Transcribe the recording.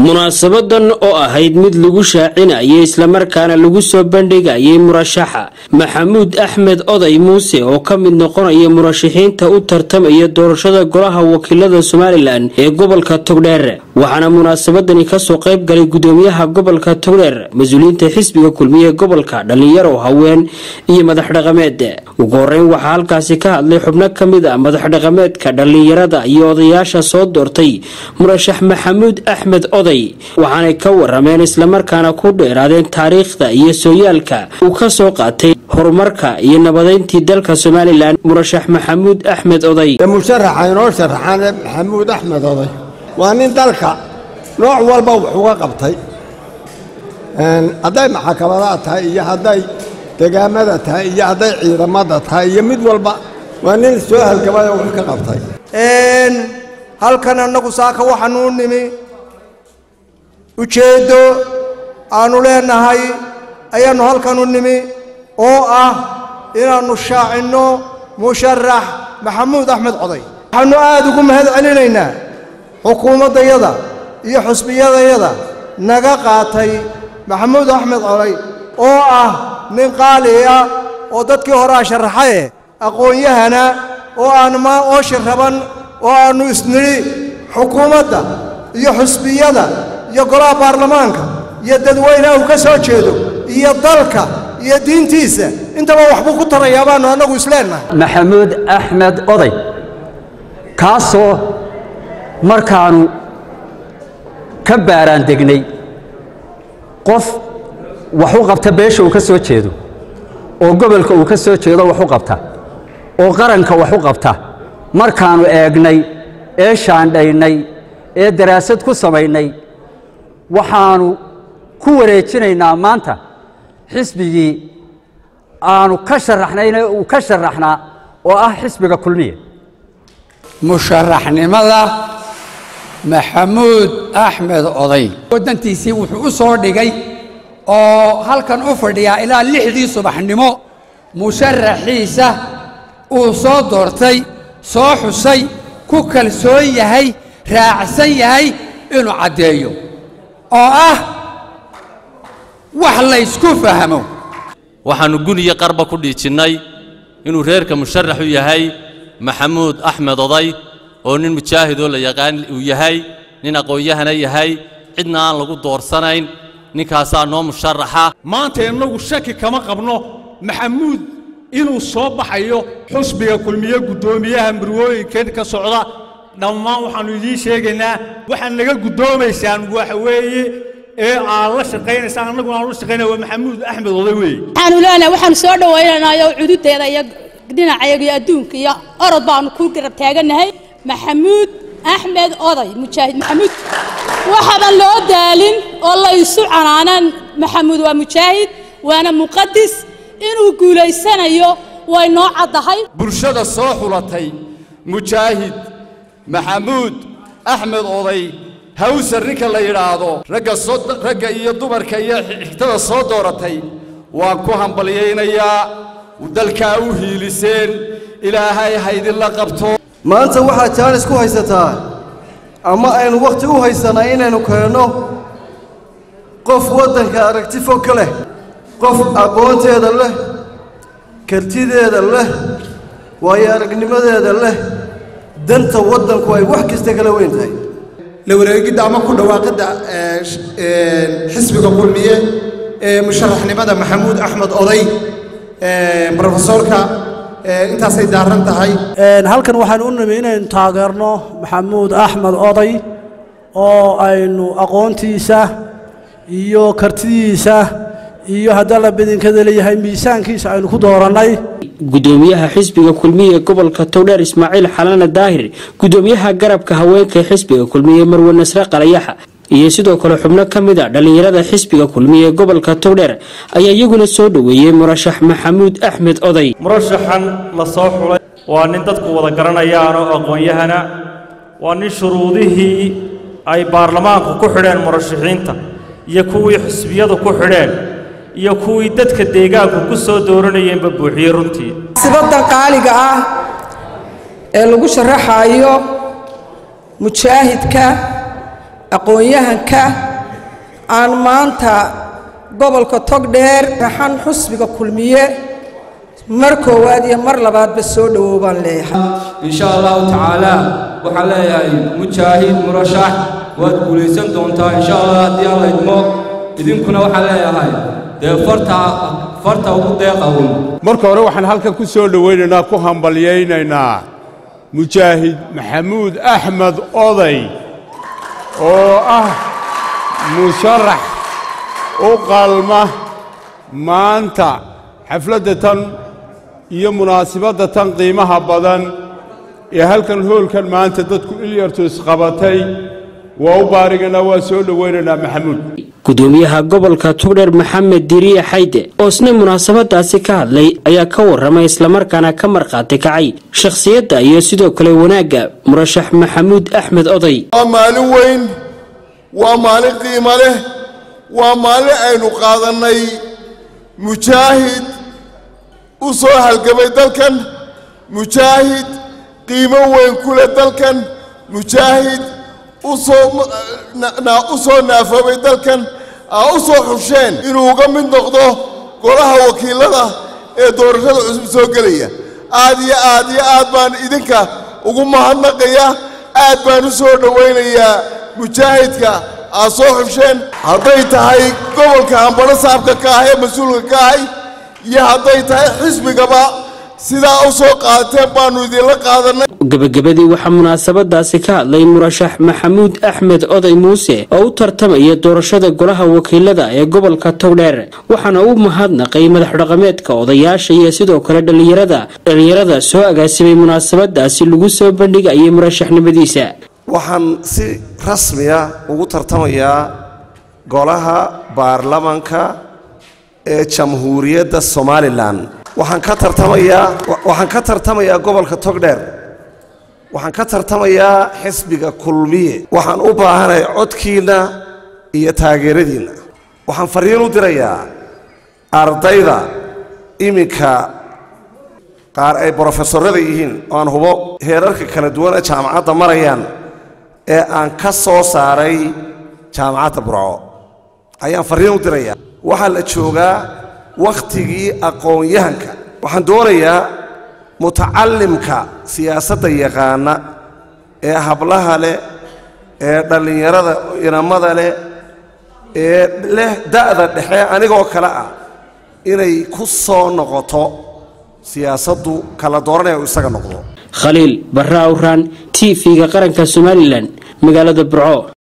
munaasabadan oo ahayd mid lagu shaacinayay islamarkaana lagu soo bandhigayay murashaxa maxamuud axmed oday muuse oo ka mid noqonaya murashaxiinta u tartamaya doorashada golaha wakiilada somalilan ee gobolka togdheer waxaana munaasabadani kasoo qayb galay gudoomiyaha gobolka togdheer mas-uuliyiinta xisbiga kulmiye gobolka dhalinyaro haween iyo madax dhaqameed ugu horeyn waxaa halkaasi ka hadlay xubno kamid a madax dhaqameedka dhalinyarada iyo odayaasha soo doortay murashax maxamuud axmed oday waxaanay ka warameen islamarkaana ku dheeraadeen taariikhda iyo sooyaalka uu ka soo qaatay horumarka iyo nabadeyntii dalka somalilan murashax maxamuud axmed oday musharaxa inoo sharaxaane maxamuud axmed oday waa nin dalka nooc walba wax uga qabtay hadday maxakamadaha tahay iyo hadday degaamada tahay iyo hadday ciidamada tahay iyo mid walba waa nin soo halgamay oo wax ka qabtay halkan annagu saaka waxaanu u nimi ujeeddo aannu leenahay ayaannu halkan u nimi oo ah inaannu shaacinno musharax maxamuud axmed coday waxaannu aad ugu mahad celinaynaa xukuumaddayada iyo xusbiyadayada naga qaatay maxamuud axmed coday oo ah nin qaali ah oo dadkii horea sharaxaye aqoon-yahana oo aan ma ooshi raban oo aannu isnidhi xukuumadda iyo xusbiyada iyo golaha baarlamaanka iyo dadweynaha uu ka soo jeedo iyo dalka iyo diintiisa intaba waxbuu ku tarayaa baannu annagu isleennahay maxamuud axmed oday kaasoo markaannu ka baaraan degnay qof wax u qabta beesha uu ka soo jeedo oo gobolka uu ka soo jeedo wax u qabta oo qaranka wax u qabta markaannu eegnay ee shaandhaynay ee daraasad ku samaynay waxaannu ku wareejinaynaa maanta xisbigii aanu ka sharaxnayna uu ka sharaxnaa oo ah xisbiga kulmiya musharaxnimada maxamuud axmed oday waddantiisii wuxuu u soo dhigay oo halkan u fadhiyaa ilaa lixdii subaxnimo musharaxiisa uu soo doortay soo xusay ku kalsoon yahay raacsan yahay inuu caddeeyo oo ah wax laysku fahmo waxaannu guniyo qarba ku dhiijinnay inuu reerka musharax u yahay maxamuud axmed oday oo nin mujaahidoo la yaqaan uu yahay nin aqoon-yahana yahay cidna aan lagu doorsanayn ninkaasaa noo musharaxa maanta innagu shaki kama qabno maxamuud inuu soo baxayo xusbiga kulmiye guddoomiyaha murwooyinkan ka socda dhammaan waxaannu idiin sheegaynaa waxaad naga guddoomaysaan waxa weeye ee aad la shaqaynaysaan annaguna aan la shaqaynaya waa maxamuud axmed oday weeye waxaanu leenahay waxaanu soo dhawaynaynaayo cududeeda iyo dhinacayaga iyo adduunka iyo orod baanu ku garab taagannahay maxamuud axmed oday mujaahid maxamuud waxaban loo daalin oo la isu canaanaan maxamuud waa mujaahid waana muqadis inuu guulaysanayo way noo caddahay bulshada soo xulatay mujaahid maxamuud axmed oday hawsar ninka la yidhaahdo ragga iyo dumarka iyo xigtada soo dooratay waan ku hambalyaynayaa dalkaa u hiiliseen ilaahay haydinla qabto maanta waxaad jaanis ku haysataa ama aynu wakhti u haysanaa inaynu keenno qof waddanka aragti fog ka leh qof aqoonteeda leh kartideeda leh waayo aragnimadeeda leh danta waddanku ay wax kasta kala weyn tahay la wareegidda ama ku dhawaaqidda xisbiga kulmiye ee musharaxnimada maxamuud axmed oday brofesoorka intaasay daaran tahay halkan waxaan u nimi inaynu taageerno maxamuud axmed oday oo aynu aqoontiisa iyo kartidiisa iyo haddii la badinkada leeyahay miisaankiisa aynu ku doorannay gudoomiyaha xisbiga kulmiye gobolka towdheer ismaaciil xalana daahir gudoomiyaha garabka haweenka xisbiga kulmiye marwe nasre qalayaxa iyo sidoo kale xubno ka mid a dhallinyarada xisbiga kulmiye gobolka towdheer ayaa iyaguna soo dhoweeyey murashax maxamuud axmed oday murashaxan la soo xulay waa nin dadku wada garanayaan oo aqoon-yahana waa nin shuruudihii ay baarlamaanku ku xidheen murashaxiinta iyo kuwii xisbiyadu ku xidheen iyo kuwii dadka deegaanku ku soo dooranayeenba buuxiyey runtii sibaddan qaaliga ah ee lagu sharaxaayo mujaahidka aqoon-yahanka aan maanta gobolka togdheer raxan xusbiga kulmiye mar koowaad iyo mar labaadba soo dhowow baan leeyahay insha allahu tacaala waxaan leeyahay mujaahid murashax waad guulaysan doontaa insha allah haddii alla idmo idinkuna waxaan leeyahay dee farta farta ugu deeqa un marka hore waxaan halkan ku soo dhowaynaynaa ku hambalyaynaynaa mujaahid maxamuud axmed oday oo ah musharax u qalma maanta xafladda tan iyo munaasibadda tan qiimaha badan ee halkan hoolkan maanta dadku ilyartu isqabatay waa u baariganaa waa soo dhowaynaynaa maxamuud gudoomiyaha gobolka tugdheer maxamed diriye xayde oo isna munaasabadaasi ka hadlay ayaa ka warramay islamarkaana ka markhaati kacay shakhsiyadda iyo sidoo kale wanaagga murashax maxamuud axmed oday waa maalin weyn waa maalin qiimo leh waa maalin aynu qaadannay mujaahid u soo halgamay dalkan mujaahid qiimo weyn ku leh dalkan mujaahid u soo naafoobay dalkan aa u soo xusheen inuu uga mid noqdo golaha wakiilada ee doorashada cusub soo gelaya aad iyo aad iyo aad baan idinka ugu mahadnaqaya aad baan u soo dhowaynayaa mujaahidka aad soo xusheen hadday tahay gobolka hambadho saabka ka ah ee mas-uulka ka ahay iyo hadday tahay xisbigaba sidaa u soo qaadateen baannu idinla qaadannay gebagabadii waxaa munaasabadaasi ka hadlay murashax maxamuud axmed oday muuse oo u tartamaya doorashada golaha wakiilada ee gobolka togdheer waxaana uu mahadnaqay madax dhaqameedka odayaasha iyo sidoo kale dhallinyarada dhallinyarada soo agaasimay munaasabadaasi lagu soo bandhigayay murashaxnimadiisa waxaan si rasmiya ugu tartamayaa golaha baarlamanka ee jamhuuriyadda somalilan waxaan ka tartamayaa waxaan ka tartamayaa gobolka togdheer waxaan ka tartamayaa xisbiga kulmiye waxaan u baahanahay codkiinna iyo taageeradiinna waxaan fariin u dirayaa ardayda iminka qaar ay brofesorada yihiin oo aan hubo heerarka kala duwan ee jaamacadda marayaan ee aan ka soo saaray jaamacadda burco ayaan fariin u dirayaa waxaa la joogaa wakhtigii aqoon-yahanka waxaan doonayaa mutacallimka siyaasadda yaqaana ee hablaha leh ee dhallinyarada inamada leh ee leh da'da dhexe anigoo kale ah inay ku soo noqoto siyaasaddu kala dooranaya uu isaga noqdo khaliil barra awraan t v-ga qaranka somalilan magaalada burco